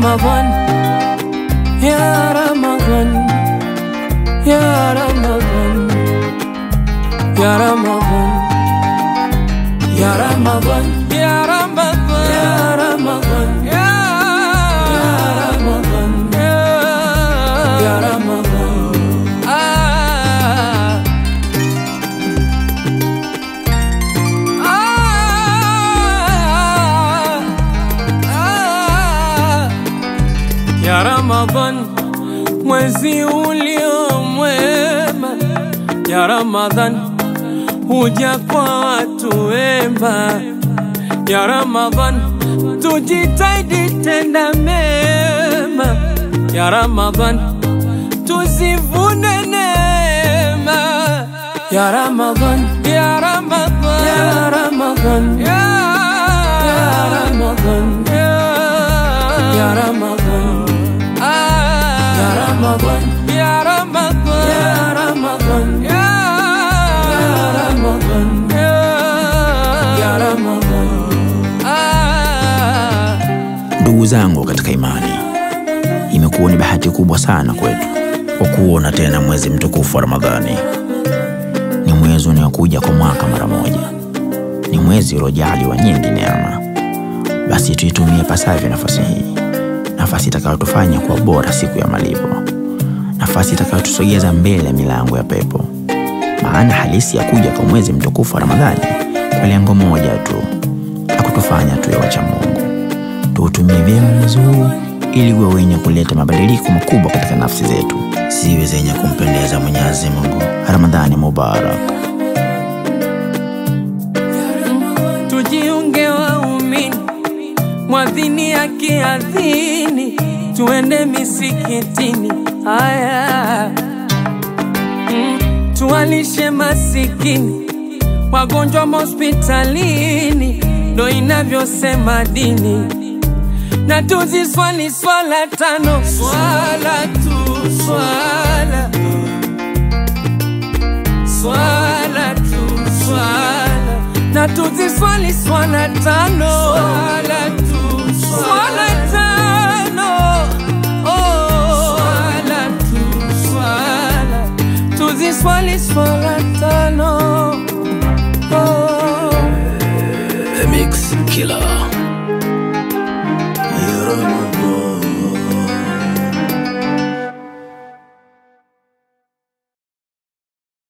Ramadan, ya Ramadan, ya Ramadan, ya Ramadan, ya Ramadan, ya Ramadan, ya Ramadan, ya Ramadan, ya Ramadan. Ah. Ah, ah, ya Ramadhan, mwezi ulio mwema, ya Ramadhan, huja kwa watu wema, ya Ramadhan, tujitahidi tenda mema, ya Ramadhan, tuzivune neema, ya Ramadhan, ya Ramadhan, ya Ramadhan, ya Ramadhan, ya Ramadhan, ya Ramadhan, ya Ramadhan, ya Ramadhan, ya Ramadhan, ya Ramadhan. Ah. Ndugu zangu katika imani, imekuwa ni bahati kubwa sana kwetu kwa kuona tena mwezi mtukufu wa Ramadhani. Ni mwezi unaokuja kwa mwaka mara moja, ni mwezi uliojaliwa nyingi neema. Basi tuitumie pasavyo nafasi hii, nafasi itakayotufanya kuwa bora siku ya malipo, nafasi itakayotusogeza mbele ya milango ya pepo. Maana halisi ya kuja kwa mwezi mtukufu wa Ramadhani kwa lengo moja tu, la kutufanya tuwe wacha Mungu tuutumie vyema mwezi huu ili uwe wenye kuleta mabadiliko makubwa katika nafsi zetu, ziwe zenye kumpendeza Mwenyezi Mungu. Ramadhani Mubarak. tujiunge waumini, mwadhini akiadhini, tuende misikitini. Haya, mm, tuwalishe masikini, wagonjwa mahospitalini, ndo inavyosema dini, na tuziswali swala tano, swala tu swala swala tu swala na tuziswali swala tano swala tu swala tano oh swala tu swala tuziswali swala tano oh The Mix Killer.